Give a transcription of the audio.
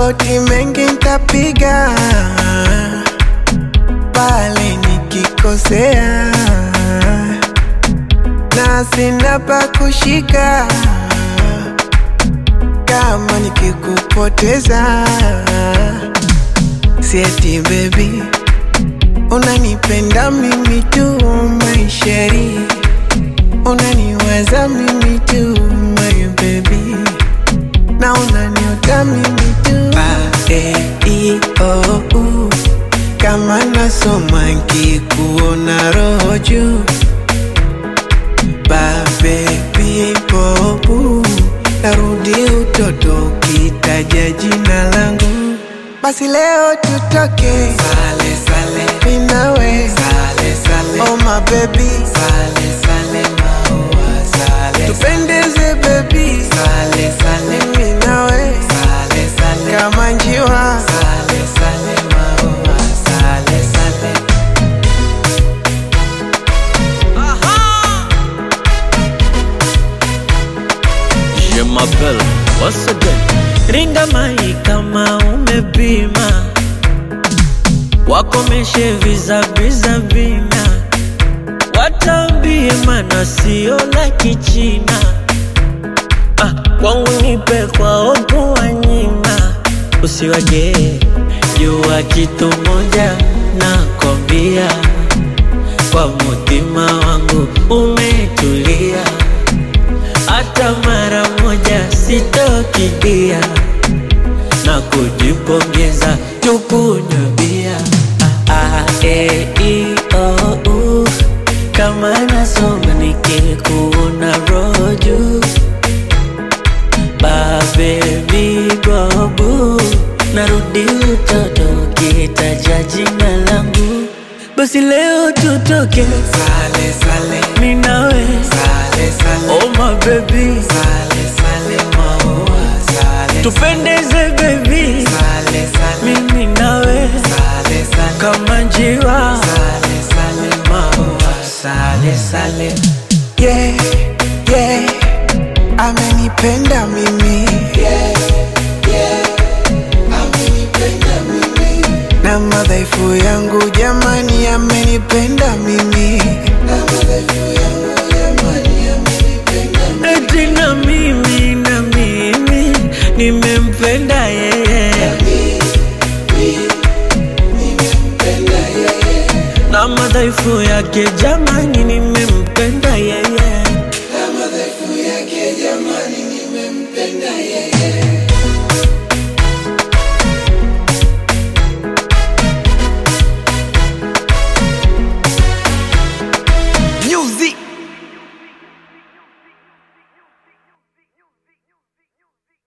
magoti mengi ntapiga pale nikikosea, na sina pa kushika kama nikikupoteza. Sieti baby, unanipenda mimi tu maisheri, unaniwaza mimi tu my baby, na unaniota mimi tu ba, e, i, o, u. Kama nasoma nkikuona roho juu ba baby bobu narudi utoto ukitaja jina langu basi leo tutoke sale sale minawe sale sale oh my baby sale sale maua sale tupendeze baby sale sale minawe sale sale kama njiwa sale sale maua sale sale Je m'appelle once again. Ringa mai kama umepima, wakomeshe vizaviza vina, watambie mana sio la kichina. Ah, kwangu nipe kwa opo wanyima, usiwage jua kitu moja nakwambia, kwa mutima wangu umetulia hata mara moja sitokidia na kujipongeza tukunywe bia ah, ah, e, i, o, u. kama nasoma nikikuona roju babebi bobu narudi utoto kitaja jina langu basi leo tutoke sale sale minawe sale sale oh my baby sale sale maua sale tupendeze baby sale sale mimi nawe sale sale kama njiwa sale sale maua sale sale yeah yeah amenipenda mimi yeah yeah amenipenda mimi na madhaifu yangu jamani amenipenda mimi na madhaifu yangu jamani amenipenda eti na mimi na mimi nimempenda yeye na madhaifu yake jamani